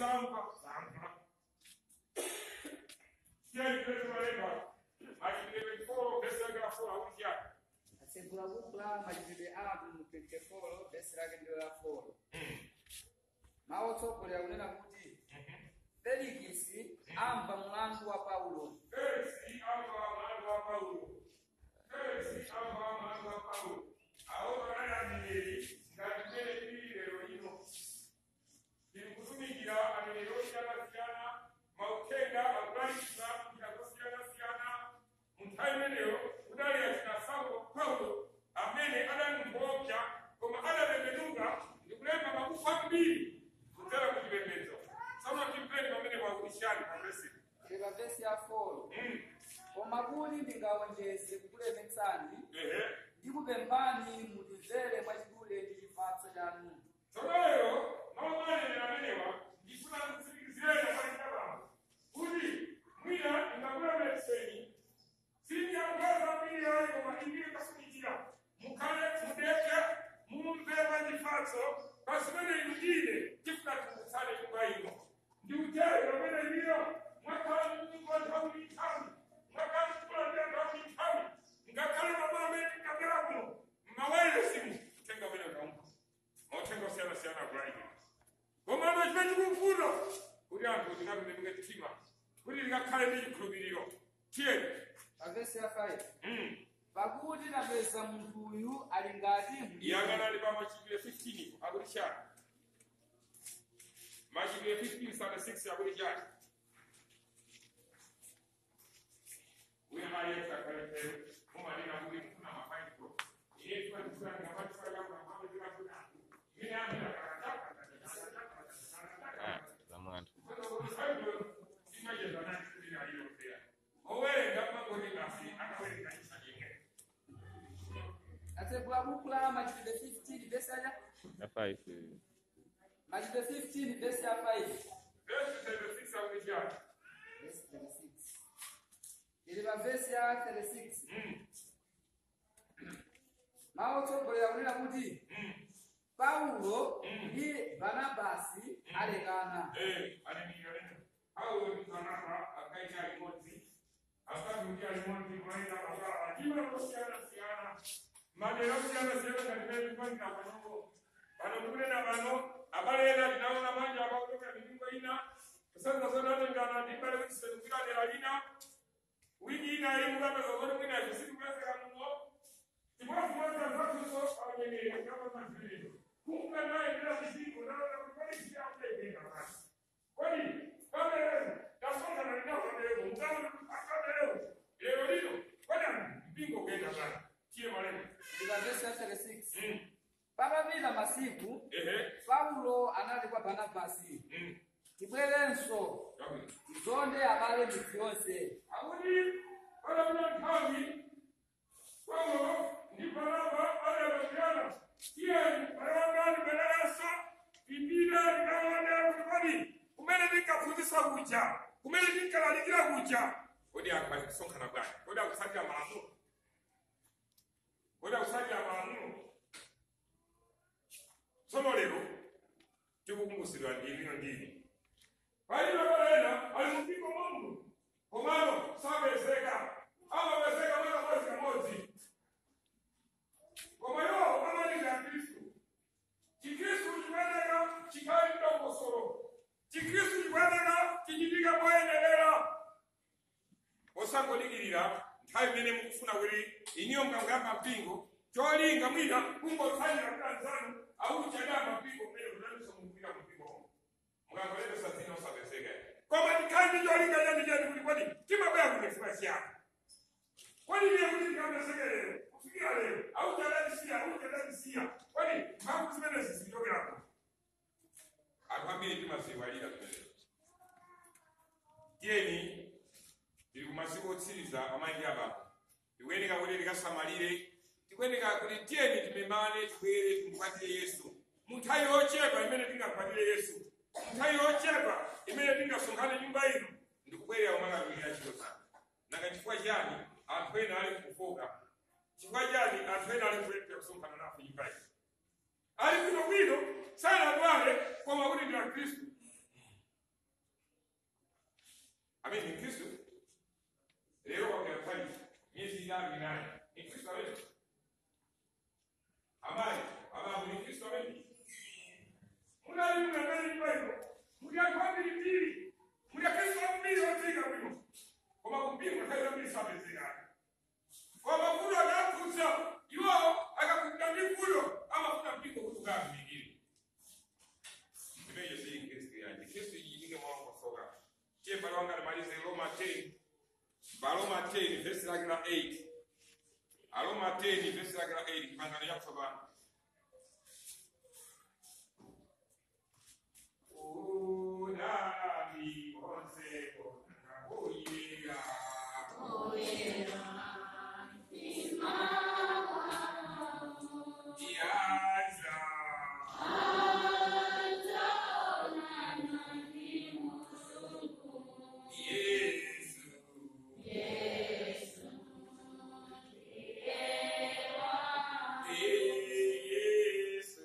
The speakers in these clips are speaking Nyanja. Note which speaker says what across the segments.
Speaker 1: sampa sampa tieni kwetu malenga majibile before pesa ya for autia
Speaker 2: atsegula buku la machitidwe athu mu 24 vesi lake ndilo la 4 mawu otsogolera kunena kuti felikisi amva mlandu wa paulo
Speaker 1: Felix amba mwana wa Paulo Felix amba mwana wa Paulo aho barayamenyeri ngabimere kiri lero lino ndikutumikira amenero siyana siyana maukenda agulayisa kugira siyana siyana munthawi imeneyo kudali achina saulo paulo amene adamumbopya koma adatembenuka ndikulemba mabuku ambiri kudzera ku chipembedzo tsono timpeni pamene wakulishani pamesiri
Speaker 2: tili pa vesi ya 4 koma kuti ndingawonjeze kukulemetsani
Speaker 1: ehe
Speaker 2: ndikupemphani mutimvere mwachidule ndi chifatso chanu
Speaker 1: Tsonoyo maomanene amenewa ndifuna kutsimikizireni kwachitabamo kuti mwina ingakulemetseni sindiyakugaza mbiri yayo koma ingire kafunikira mukhale mudeke mumve mwachifatso pasimene inudine tifuna tikutsale nyumba ino ndiutero pamene iliyo mwakhala mnyumba nthawi nthawi mwakhala mkulandira nthawi nthawi ngakhale mama amene tikabwera kuno mmawayiresimu kutenga pene kaumba mauthenga osiyana-siyana akulaike komano chimene chikufuna kuti anthu tinakunemuke mtima kuti lingakhale ndi chikhulupiriro tiyeni
Speaker 2: pa vesi ya 5
Speaker 1: Mm.
Speaker 2: pakuti napeza munthu uyu ali ngati mdima.
Speaker 1: iyang'anani pa machitidwe 15 akuti chani machitidwe 15 sana 6 akuti chani uyo mali yakakalekero mumanena kuti mfuna mafaiko iye timatifuna ngamatifaaaaaaaa ine amira
Speaker 3: zamwana
Speaker 2: atsegula buku la machitidwe 15 vesi ya
Speaker 3: ya five
Speaker 2: machitidwe 15 vesi ya 5 Verse 36. ili pa vesi ya 36 mawu otsogolera kunena kuti paulo ndi barnabasi alekana
Speaker 1: madera kusiyana-siyana ngatimeikupangira panopo pano tikunena pano abalera tinaona manja abakutoka milingo ina kusanga zodatengana ndibale kuchisekukira dera lina wiki ina iyi mukapeza zoti mwina zvisiri kulesera muno timwazimwaza zatuso abanyeneri kama mazviriro kunga naendera kuchiko naona kuti pane chiyakutengenga pasi kodi kamerero tasongana linaonero mukaona akamerero lero lino kodani mpingo kuenda pano tiye malemba
Speaker 2: ili pa vesi ya 36
Speaker 1: Mm.
Speaker 2: patapita masiku
Speaker 1: ehe
Speaker 2: paulo anati kwa barnabasi
Speaker 1: Mm.
Speaker 2: tibwerenso
Speaker 1: Yabwino.
Speaker 2: tizonde abale midzi yonse
Speaker 1: akuti padapita nthawi paulo ndi barnaba adalosiyana tiyeni balawandani badalanso ipita likaonera kuti kodi kumene tinkaphunzitsa kuja kumene tinkalalikira kuja kodi anthu azikusonkhana bwanji kodi akutsatira malamulo kodi akutsatira malamulo tsono lero tikukumbutsidwa ndivino ndini palibe kalena ali mpingo mungu komano sapezeka amapezeka mwana mwezi kamodzi koma iwo amalinga khristu chikhristu chikuyeneka chikhale mdongosolo chikhristu chikuyeneka chichitike moyenerera osangodikirira nthawi imene mukufuna kuti iniyo mkanguyamba mpingo cholinga mwina kungotsalira kutanzanu auchadamba mpingo mmene kunaniso mukupita mpingo mukangolembesa dzina osapezeka koma tikhale ndi cholinga chani chani kuti kodi timabwera kunefuna chiyani kodi ndiye kuti tikapezeke lero kufikira lero auchadandisiya auchadandisiya kodi mphamvu zimenezi zikuchokerako anthu ambiri timaziwalira zimenezo tiyeni tili kumasiku otsiriza amayi apa tikuyeneka kuti tikasamalire tikuyeneka kuti tiyeni timemane tibwere timukwatire yesu munthawi yochepa imene tingakwatire yesu munthawi yochepa imene tingasonkhane nyumba ino ndikubwerera kumakatumira ntchito zake nanga chifukwa chani anthu ena ali kufoka chifukwa chani anthu ena ali kulepera kusonkhana nafe nyumba ino ali bwinobwino sanadwale koma kuti ndi akhristu amene ni khristu lero kwakera pali myezi itatu inayi ni khristu amene amayi ababu ni khristu amene munali mnangani paino mulyakwambiri mbiri mulyakristu ambiri otiika bwino koma kumbiri mwakhaira mbiri sapezekani koma kulo akakutsa iwo akakunda mikulo amafuna mpingo kuti ukamikire imeyo sili kristu yanje kristu yiyike mwakosoka tiye pale wanga nimalize roma 10 baroma 10 vesi lake la 8 aroma 10 vesi lake la 8 kipangano yakusabana Udani konseko nakuyira Yaza Yesu Yesu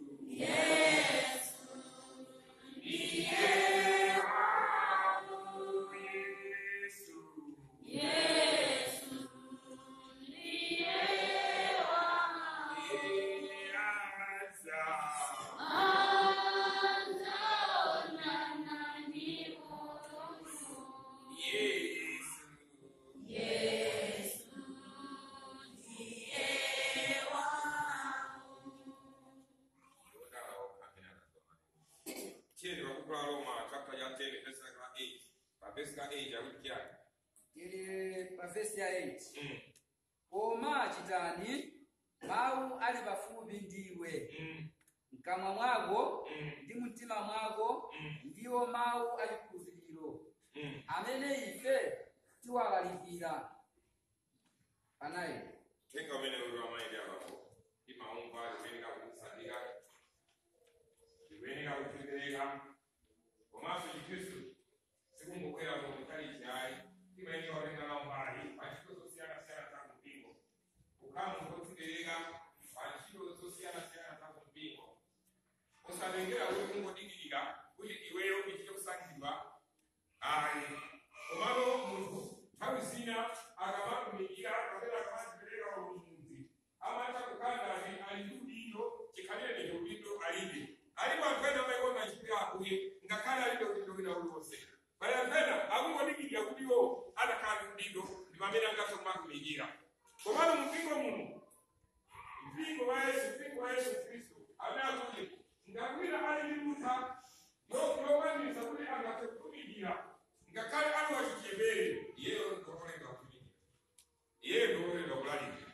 Speaker 1: Tieni wakukula Roma chapter ya 10 verse la 8. Pa verse la 8 akuti kyani?
Speaker 2: tili pa vesi ya 8
Speaker 1: Mm.
Speaker 2: koma chitani mawu ali pafupi ndiwe
Speaker 1: Mm.
Speaker 2: mkamwa mwako
Speaker 1: Mm.
Speaker 2: ndi mtima mwako
Speaker 1: Mm.
Speaker 2: ndiwo mawu achikhulupiriro
Speaker 1: Mm.
Speaker 2: amene ife tiwalalikira anayi
Speaker 1: Tenga umene uli wamaidi abapo. Imaumba limenika kukusandika. Limenika kutegereka. Komanso chikristu sikungokwera mu mkali chayi. Imayenera kutenga nawo mbali. Pachito zosiyana siyana za kumpingo. Kukhala ngotegereka. Pachito zosiyana siyana za kumpingo. Usatengera kuti kungodikirira kuti iweyo ichite kusankhidwa. Ayi. Komano munthu nthawi zina akamatumikira kapena akamazipereka umudzi amacha kukandani ali ndi udindo chikhalire ndi udindo alibe alipo amene amaikona achipira akuye ngakhale alibe udindo wina uliwonse pali amene akungodikirira kuti iwo adakhala ndi udindo ndi pamene angathe kumatumikira komano mpingo muno mpingo wa yesu mpingo wa yesu khristu amene akuti ngakwira ali ndi lutha yokulowanisa kuti angathe kutumikira ngakhale ali wachichepere iyeyo ndokolenga kutumikira iye ndokolenga kulalikira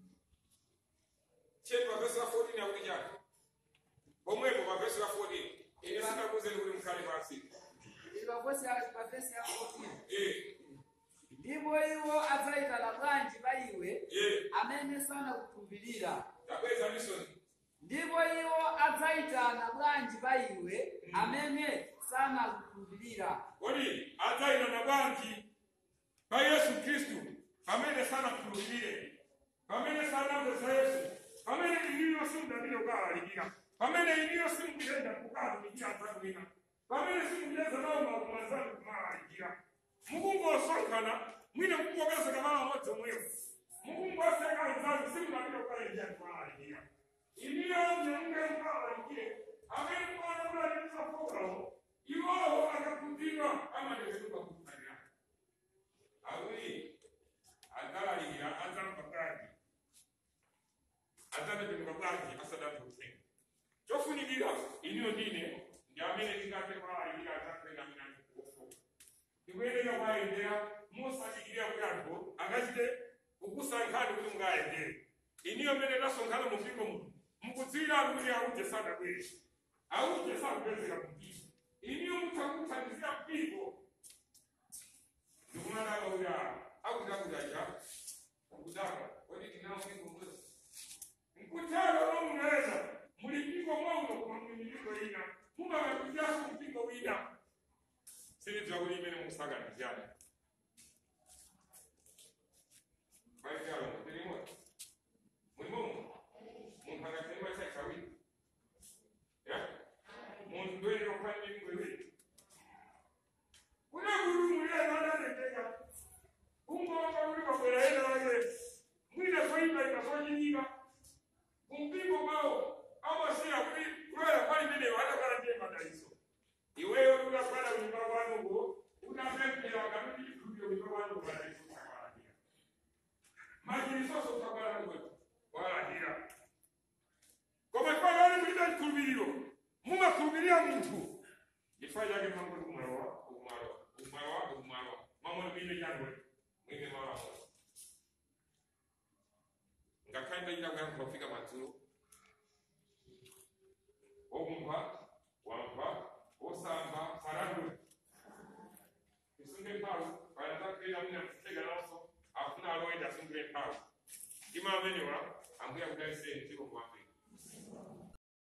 Speaker 1: cheni pavesi la 14 akuti chani pomwepo pavesi la 14 ine sindakuzeni kuti mkhale pansi
Speaker 2: tili pa vesi ya pa vesi ya 14
Speaker 1: Eh,
Speaker 2: ndipo iwo adzayitana bwanji pa iwe
Speaker 1: eh,
Speaker 2: amene sanakukhulupirira
Speaker 1: tabweza misoni
Speaker 2: ndipo iwo adzayitana bwanji pa iwe amene sanakukhulupirira
Speaker 1: kodi adzayitana bwanji pa yesu khristu pamene sanakhulupirire pamene sanamvesa yesu pamene iniyo simudabire kukalalikira pamene iniyo simukuyenda kukatumikira nzanu ina pamene simukuyeza nawo makomo anzanu kumalalikira mukungosonkhana mwine mukungopezeka nawo amodzi omwewo mukungoseka anzanu simudabire kukalenjera kumalalikira iniyo mnyamunge mukalalikire amene mukona kulalikisa fogalawo iwowo akakundidwa amateketuka kukutalira awuli adzalalikira adzamva bwanji adzatembenuka bwanji asadamva uthenga chofunikira iniyo ndine ndi amene tingathe kulalikira adzakwenda minani kuofoka ndikuyenera kwayendera musadikirira kuti anthu angachite kukusankhani kuti mungayendere iniyo mmene tasonkhana mu mpingo muno mukudziwira anthu kuti auje sadabwere auje sakupezeka kumpingo iniyo mutakuthandizira mpingo ndikunadaka kuti akutakudaja kudaka kodi tinawo mpingo mwezo mkutano omunaweza muli mpingo mwauno koma muli mipingo ina mumakakujaso mpingo wina silidziwa kuti imene mukusaganizana maitalo mutilimo mulimomo munthu angatenga chaikawiri ya munthu ndoyenera kufanira mipingo iwiri kuna kuti muliyana balinyiga kumpingo kwao amasiya kuli kulwela kwali meneyo atakala ndiye madaliso iweyo unakwenda kunyumba kwanu ngo unapempera kanuni ikulio kunyumba kwanu madaliso utakwalahira majilisoso utakwalahira walahira koma twagale kulida likulubiriro mumakulubirira muntu ifanyage mambo kumwalwa kumwalwa kumwalwa kumwalwa mambo mwine jangwe mwine mawala ngakanda ila ngamba kufika maturu okumpa wampa osamba faragwe isunge mpawu banataka muna kutega naso afuna aloenda asungire mpawu imamenewa ambuya kudalisenti